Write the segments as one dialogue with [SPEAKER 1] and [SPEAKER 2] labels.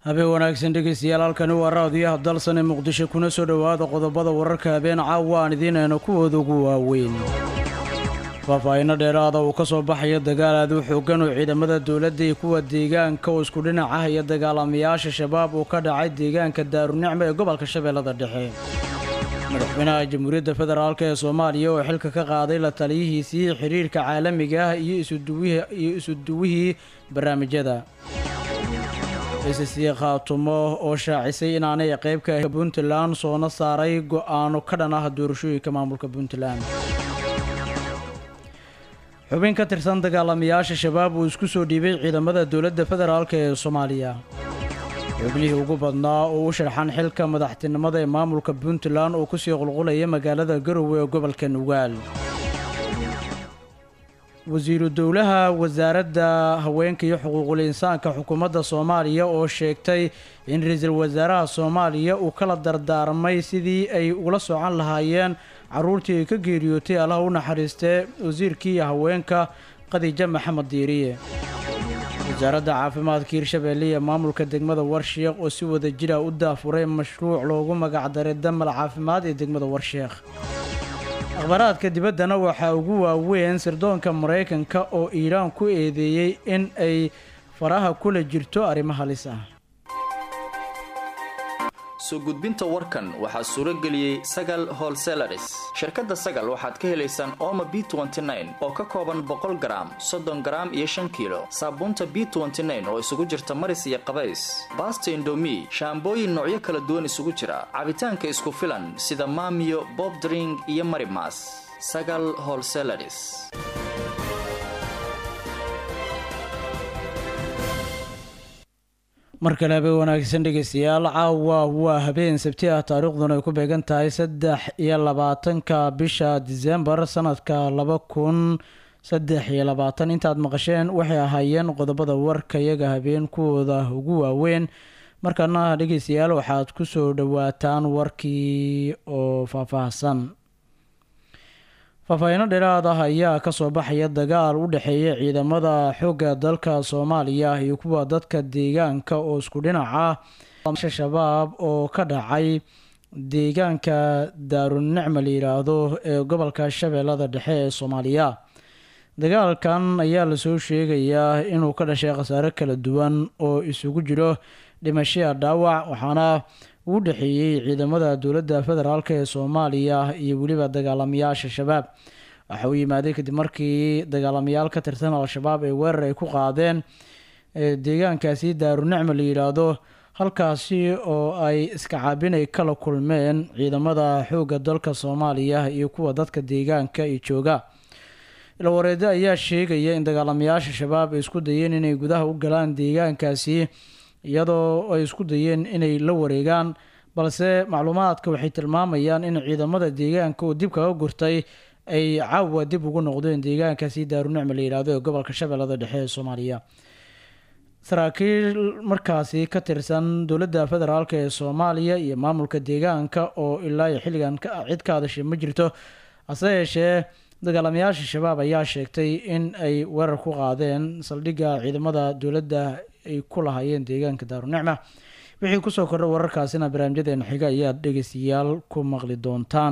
[SPEAKER 1] habeen wanaagsan dhegeystayaal halkani waa raadiyaha dalsan ee muqdisho kuna soo dhowaada qodobada wararka habeen caawa aan idiinayno kuwooda ugu waaweyn faahfaahinno dheeraada uu ka soo baxayo dagaal aad u xoogan oo ciidamada dowladda iyo kuwa deegaanka oo isku dhinac ah iyo dagaalamayaasha shabaab uu ka dhacay deegaanka daarunicmo ee gobolka shabeellada dhexe madaxweynaha jamhuuriyadda federaalk ee soomaaliya oo xilka ka qaaday la taliyihiisii xiriirka caalamiga ah iyo isuduwihiiyo isuduwihii barnaamijyada sc khaatumo oo shaacisay inaanay qayb ka ahi puntland soona saaray go-aano ka dhan ah doorashooyinka maamulka puntland xubin ka tirsan dagaalamayaasha shabaab uu isku soo dhiibay ciidamada dowladda federaalk ee soomaaliya xubnihii ugu badnaa oo u sharxan xilka madaxtinimada ee maamulka puntland oo kusii qulqulaya magaalada garowe ee gobolka nugaal wasiiru dowlaha wasaaradda haweenka iyo xuquuqul insaanka xukuumadda soomaaliya oo sheegtay in ra-iisul wasaaraha soomaaliya uu kala dardaarmay sidii ay ugula socon lahaayeen caruurtii ay ka geeriyootay allaha u naxariistee wasiirkii haweenka khadiijo maxamed diiriye wasaaradda caafimaadka hirshabeelle iyo maamulka degmada warsheekh oo si wada jira u daafuray mashruuc loogu magacdaray damal caafimaad ee degmada warsheekh akhbaaraadka dibaddana waxaa ugu waaweyn sirdoonka maraykanka oo iiraan ku eedeeyey in ay faraha kula jirto arrimo halis ah
[SPEAKER 2] soo gudbinta warkan waxaa suuro geliyey sagal holselaris shirkadda sagal waxaad ka helaysaan ooma b oo ka kooban boqol garaam soddon garaam iyo shan kiilo saabuunta b oo isugu jirta maris iyo qabays baasta indomi shaambooyin noocyo kala duwan isugu jira cabitaanka isku filan sida maamiyo bobdring iyo marimas sagal holselaris
[SPEAKER 1] mar kale habeen wanaagsan dhegeystayaal caawa waa habeen sabti ah taariikhduna ay ku beegan tahay saddex iyo labaatanka bisha disembar sanadka laba kun saddex iyo labaatan intaad maqasheen waxay ahaayeen qodobada warka iyaga habeen kuwooda ugu waaweyn markana dhegeystayaal waxaad kusoo dhawaataan warkii oo faahfaahsan faahfaahiino dheeraad ah ayaa kasoo baxaya dagaal u dhexeeya ciidamada xoogga dalka soomaaliya iyo kuwa dadka deegaanka oo isku dhinaca shabaab oo ka dhacay deegaanka daarunicma la yiraahdo ee gobolka shabeellada dhexe ee soomaaliya dagaalkan ayaa lasoo sheegayaa inuu ka dhashay khasaare kala duwan oo isugu jiro dhimashaya dhaawac waxaana uu dhexeeyey ciidamada dowladda federaalk ee soomaaliya iyo weliba dagaalamayaasha shabaab waxa uu yimaaday kadib markii dagaalamayaal ka tirsan al-shabaab ee weerar ay ku qaadeen deegaankaasi daarunicma la yidhaahdo halkaasi oo ay iska caabinay kala kulmeen ciidamada xoogga dalka soomaaliya iyo kuwa dadka deegaanka iyo jooga ilwareede ayaa sheegaya in dagaalamayaasha shabaab ay isku dayeen inay gudaha u galaan deegaankaasi iyadoo ay isku dayeen inay la wareegaan balse macluumaadka waxay tilmaamayaan in ciidamada deegaanka oo dib kaga gurtay ay caawa dib ugu noqdeen deegaankaasi daarunicma la yidhaahdo ee gobolka shabeellada dhexe ee soomaaliya saraakiil markaasi ka tirsan dowladda federaalk ee soomaaliya iyo maamulka deegaanka oo ilaa iyo xilligan cid ka hadashay ma jirto hase yeeshee dagaalamayaasha shabaab ayaa sheegtay in ay weerar ku qaadeen saldhigga ciidamada dowladda ay ku lahaayeen deegaanka daarunicma wixii kusoo kordha wararkaasina barnaamijyadeena xiga ayaad dhegeystayaal ku maqli doontaan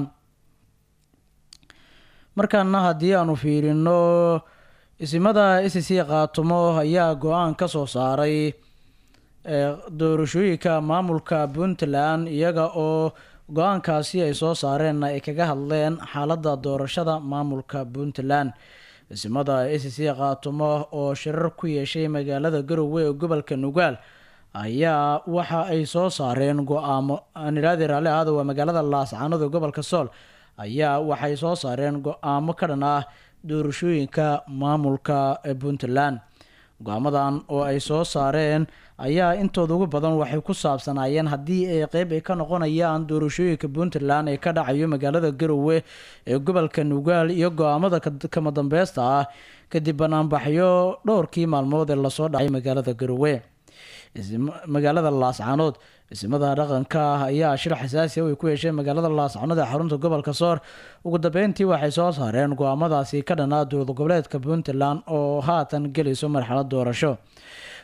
[SPEAKER 1] markaana haddii aanu fiirino isimada s c khaatumo ayaa go-aan ka soo saaray doorashooyinka maamulka puntland iyaga oo go-aankaasi ay soo saareenna ay kaga hadleen xaaladda doorashada maamulka puntland isimada s c khaatumo oo shirar ku yeeshay magaalada garowe ee gobolka nugaal ayaa waxa ay soo saareen go-aamo aniraadi raalli ahaada waa magaalada laascaanoda gobolka sool ayaa waxay soo saareen go-aamo ka dhan ah doorashooyinka maamulka puntland go-aamadan oo ay soo saareen ayaa intooda ugu badan waxay ku saabsanaayeen haddii ay qeyb ay ka noqonayaan doorashooyinka puntland ee ka dhacayo magaalada garowe ee gobolka nugaal iyo go-aamada kama dambeysta ah kadib banaanbaxyo dhowrkii maalmood ee lasoo dhacay magaalada garowe magaalada laascaanood isimada dhaqanka ah ayaa shir xasaasi ay ku yeesheen magaalada laascaanood ee xarunta gobolka soor ugu dambeyntii waxay soo saareen go-aamadaasi ka dhanaa dowlad goboleedka puntland oo haatan gelayso marxalad doorasho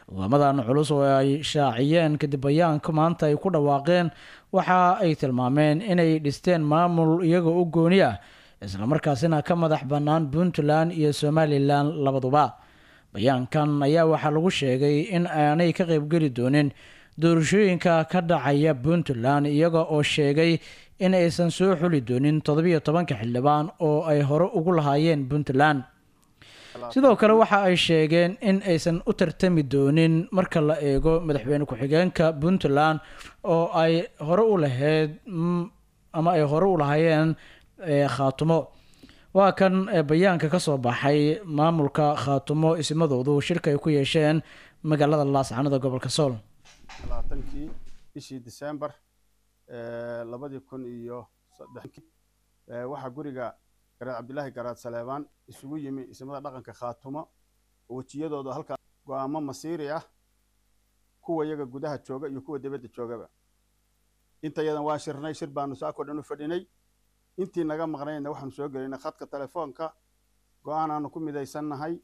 [SPEAKER 1] go'aamadan culus oo ay shaaciyeen kadib bayaanka maanta ay ku dhawaaqeen waxa ay tilmaameen inay dhisteen maamul iyaga u gooni ah islamarkaasina ka madax bannaan puntland iyo somalilan labaduba bayaankan ayaa waxaa lagu sheegay in aanay ka qaybgeli doonin doorashooyinka ka dhacaya puntland iyaga oo sheegay in aysan soo xuli doonin toddobiyo tobanka xildhibaan oo ay hore ugu lahaayeen puntland sidoo kale waxa ay sheegeen in aysan u tartami doonin marka la eego madaxweyne ku-xigeenka puntland oo ay hore u lahayd ama ay hore u lahaayeen khaatumo waa kan bayaanka ka soo baxay maamulka khaatumo ismadoodu shirka ay ku yeesheen magaalada laascanada gobolka sool
[SPEAKER 3] labaatankii bishii december labadii kun iyo saddex waxaa guriga garaad cabdilaahi garaad saleebaan isugu yimi ismada dhaqanka khaatumo oo wejiyadooda halkaa go-aamo masiiri ah kuwa iyaga gudaha jooga iyo kuwa dibadda joogaba intayadan waa shirnay shir baanu saakoo dhan u fadhinay intii naga maqnayna waxaanu soo gelinay khadka telefoonka go-aan aanu ku midaysannahay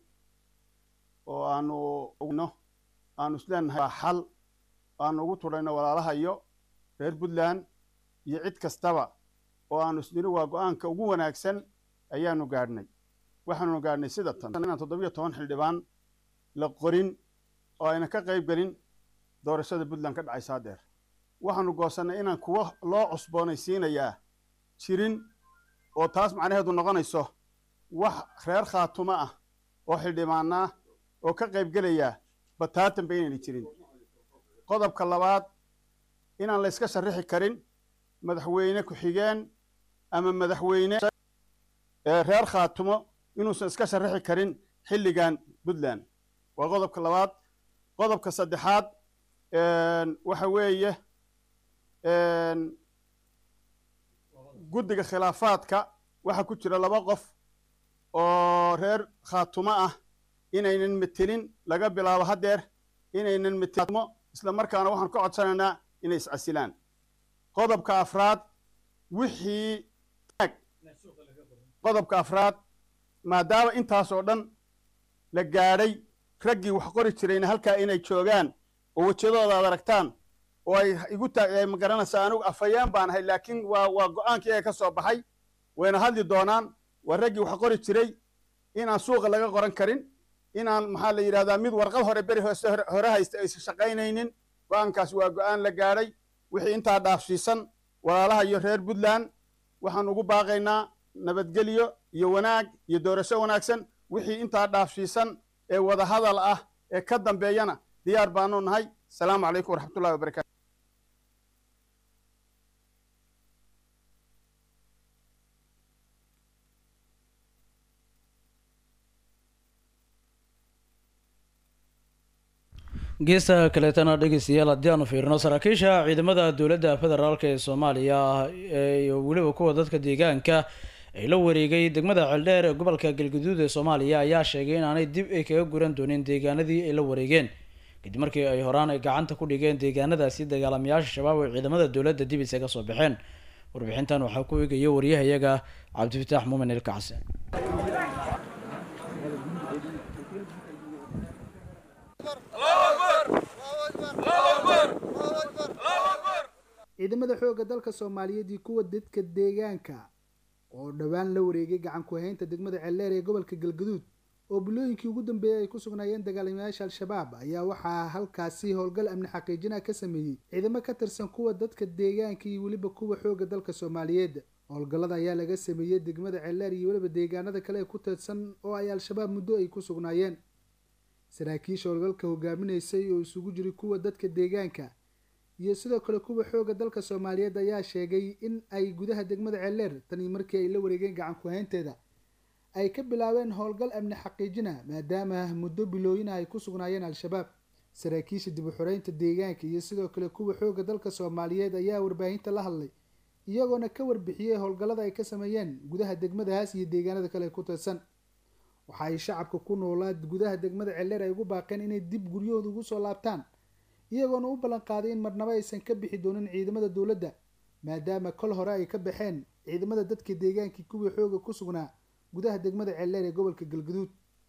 [SPEAKER 3] oo aanu no aanu isleenahay waa xal aanu ugu tudhayno walaalahayo reer puntland iyo cid kastaba oo aanu isniri waa go-aanka ugu wanaagsan ayaanu gaadhnay waxaanu gaadhnay sida tan inaan toddobiyo toban xildhibaan la qorin oo ayna ka qayb gelin doorashada puntland ka dhacaysa hadeer waxaanu goosannay inaan kuwo loo cusboonaysiinayaa jirin oo taas macnaheedu noqonayso wax reer khaatumo ah oo xildhibaana ah oo ka qayb gelaya bataatanba inayna jirin qodobka labaad inaan la yska sharixi karin madaxweyne ku-xigeen ama madaxweyne reer khaatumo inuusan iska sharixi karin xilligan puntland waa qodobka labaad qodobka saddexaad waxa weeye guddiga khilaafaadka waxaa ku jira laba qof oo reer khaatumo ah inaynan metelin laga bilaabo haddeer inaynan metelmo isla markaana waxaan ka codsanaynaa inay iscasilaan qodobka afraad wixii qodobka afraad maadaama intaas oo dhan la gaadhay raggii wax qori jirayna halkaa inay joogaan oo wejiyadooda aad aragtaan oo ay igu taa ma garanaysaa anigu afhayeen baan ahay laakiin waa waa go-aankii ee ka soo baxay wayna hadli doonaan waa raggii wax qori jiray inaan suuqa laga qoran karin inaan maxaa la yidhahdaa mid warqad hore beri hoose hore haysta aysan shaqaynaynin go-aankaas waa go-aan la gaadhay wixii intaa dhaafsiisan walaalaha iyo reer puntland waxaan ugu baaqaynaa nabadgelyo iyo wanaag iyo doorasho wanaagsan wixii intaa dhaafsiisan ee wadahadal ah ee ka dambeeyana diyaar baanu nahay asalaamu calaykum waraxmatullahi wabarakatu
[SPEAKER 1] geesta kaleetana dhegeystayaal haddii aanu fiirino saraakiisha ciidamada dowladda federaalk ee soomaaliya iyo weliba kuwa dadka deegaanka ay la wareegay degmada ceeldheer ee gobolka galguduud ee soomaaliya ayaa sheegay in aanay dib ay kaga guran doonin deegaanadii ay la wareegeen kadib markii ay horaan ay gacanta ku dhigeen deegaanadaasi dagaalamayaasha shabaab ay ciidamada dowladda dib isaga soo baxeen warbixintan waxaa ku eegaya waryahayaga cabdifataax muumin ilkacse
[SPEAKER 4] ciidamada xoogga dalka soomaaliyeed iyo kuwa dadka deegaanka oo dhowaan la wareegay gacan ku-haynta degmada ceeldheer ee gobolka galgaduud oo bilooyinkii ugu dambeeyay ay ku sugnaayeen dagaalamayaasha al-shabaab ayaa waxaa halkaasi howlgal amni xaqiijina ka sameeyey ciidamo ka tirsan kuwa dadka deegaanka iyo weliba kuwa xoogga dalka soomaaliyeed howlgallada ayaa laga sameeyey degmada ceeldheer iyo weliba deegaanada kale ee ku tirsan oo ay al-shabaab muddo ay ku sugnaayeen saraakiisha howlgalka hogaaminaysay oo isugu jiray kuwa dadka deegaanka iyo sidoo kale kuwa xoogga dalka soomaaliyeed ayaa sheegay in ay gudaha degmada ceeldheer tanii markii ay la wareegeen gacan ku-haynteeda ay ka bilaabeen howlgal amni xaqiijina maadaama muddo bilooyina ay ku sugnaayeen al-shabaab saraakiisha dib u xoreynta deegaanka iyo sidoo kale kuwa xoogga dalka soomaaliyeed ayaa warbaahinta la hadlay iyagoona ka warbixiyey howlgallada ay ka sameeyeen gudaha degmadahaas iyo deegaanada kale ku tirsan waxa ay shacabka ku noolaa gudaha degmada ceeldheer ay ugu baaqeen inay dib guryahooda ugu soo laabtaan iyagoona u ballan qaaday in marnabo aysan ka bixi doonin ciidamada dowladda maadaama kol hore ay ka baxeen ciidamada dadka deegaankii kuwii xooga ku sugnaa gudaha degmada ceeldheer ee gobolka galguduud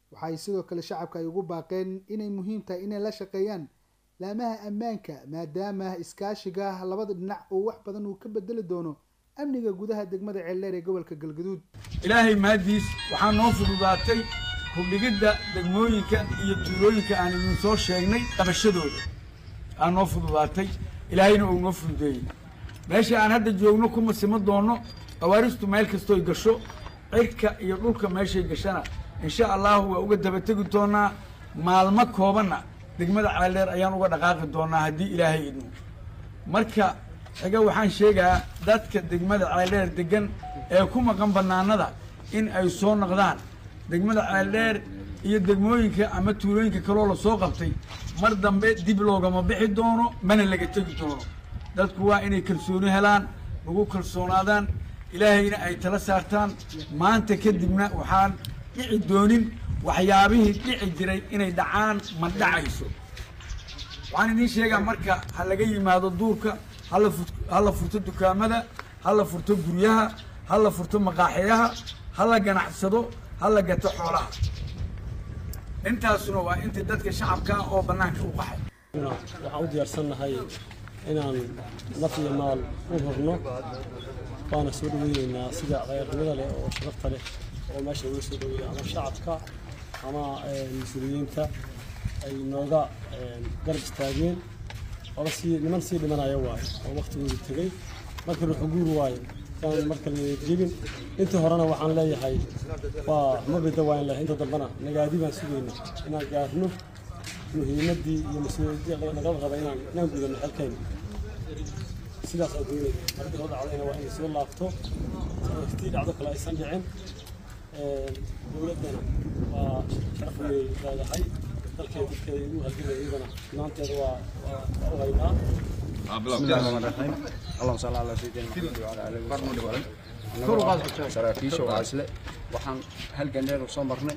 [SPEAKER 4] waxaay sidoo kale shacabka ay ugu baaqeen inay muhiim tahay inay la shaqeeyaan laamaha ammaanka maadaama iskaashiga labada dhinac uu wax badan uu ka bedeli doono amniga gudaha degmada ceeldheer ee gobolka galgaduud
[SPEAKER 5] ilaahay mahaddiis waxaa noo fududaatay hubdhigidda degmooyinka iyo tuulooyinka aan idin soo sheegnay qabashadooda aa noo fududaatay ilaahayna uu noo fududeeyey meesha aan hadda joogno kuma sima doonno awaaristu meel kastooy gasho cirka iyo dhulka meeshay gashana insha allahu waa uga dabategi doonaa maalmo koobanna degmada ceeldheer ayaan uga dhaqaaqi doonaa haddii ilaahay idmo marka xiga waxaan sheegaa dadka degmada ceeldheer degan ee ku maqan bannaanada in ay soo noqdaan degmada ceeldheer iyo degmooyinka ama tuulooyinka kaloo la soo qabtay mar dambe dib loogama bixi doono mana laga tegi doono dadku waa inay kalsooni helaan lagu kalsoonaadaan ilaahayna ay tala saartaan maanta kadibna waxaan dhici doonin waxyaabihii dhici jiray inay dhacaan ma dhacayso waxaan idiin sheegaa marka ha laga yimaado duurka hala fut ha la furto dukaamada ha la furto guryaha ha la furto maqaaxiyaha ha la ganacsado ha la gato xoolaha intaasuna waa intii dadka shacabka ah oo bannaanka u qaxay
[SPEAKER 6] waxaan u diyaarsannahay inaan naf iyo maal u hurno waana soo dhaweyneynaa sida khayrnimada leh oo sharafta leh oo meesha laga soo dhaweeya ama shacabka ama mas-uuliyiinta ay nooga garab istaageen oba sii niman sii dhimanaya waayo oo waktigoodu tegey marka ruuxu guur waayo yaan marka jebin intii horena waxaan leeyahay waa ma bida waan lehay inta dambena nagaadi baan sugayna inaan gaarno muhiimaddii iyo mas-uuliyaddii nagala raba inaan inaan gudano xelkayna sidaas aan doonaya marka soo dhacdayna waa inay soo laabto tii dhacdo kale aysan dhicin dowladdana waa sharaf weynay leedahay dalkeeda dadkeeda igu halgamaya iyadana maanteeda waa waa u haynaa
[SPEAKER 7] بسم الله الرحمن الرحيم اللهم صل على سيدنا محمد وعلى اله وصحبه saraakiisha waa isle waxaan halgan dheer soo marnay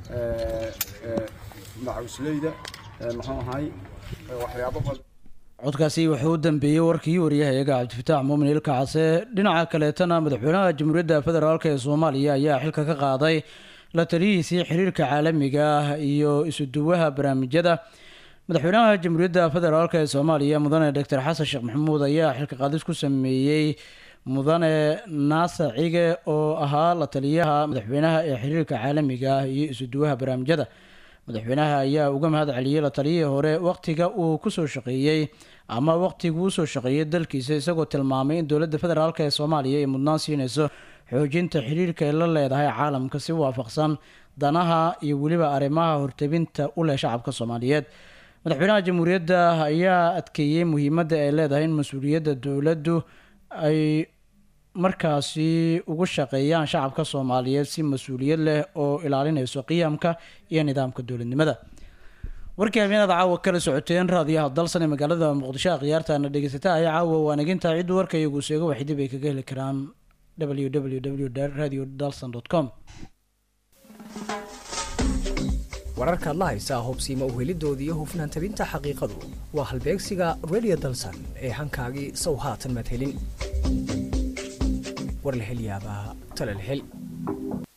[SPEAKER 7] macawisleyda muxuu ahay waxyaabo badan
[SPEAKER 1] codkaasi wuxuu u dambeeyey warkii wariyahayaga cabdifataax muumin ilka case dhinaca kaleetana madaxweynaha jamhuuriyadda federaalk ee soomaaliya ayaa xilka ka qaaday la taliyihiisii xiriirka caalamiga ah iyo isuduwaha barnaamijyada madaxweynaha jamhuuriyadda federaalk ee soomaaliya mudane doctor xasan sheekh maxamuud ayaa xilka qaadis ku sameeyey mudane naasa cige oo ahaa la taliyaha madaxweynaha ee xiriirka caalamiga ah iyo isuduwaha barnaamijyada madaxweynaha ayaa uga mahad celiyey la taliyihii hore waqtiga uu kusoo shaqeeyey ama waqtiguu usoo shaqeeyey dalkiisa isagoo tilmaamay in dowladda federaalk ee soomaaliya ay mudnaan siinayso xoojinta xiriirka ay la leedahay caalamka si waafaqsan danaha iyo weliba arrimaha hortebinta u leh shacabka soomaaliyeed madaxweynaha jamhuuriyadda ayaa adkeeyey muhiimadda ay leedahay in mas-uuliyadda dowladdu ay markaasi ugu shaqeeyaan shacabka soomaaliyeed si mas-uuliyad leh oo ilaalinayso qiyamka iyo nidaamka dowladnimada warkii habeenada caawa kala socoteen raadiyaha dalsan ee magaalada muqdisho khiyaartaana dhegeysata ayaa caawa waanaginta ciddu warka iyagu seego waxay dib ay kaga heli karaan www radio dalson com
[SPEAKER 8] wararkaad la haysaa hubsiima uhelidooda iyo hufnaan tabinta xaqiiqadu waa halbeegsiga radio dalsan ee hankaagii sow haatan madhelin war la hel yaabaa tala la hel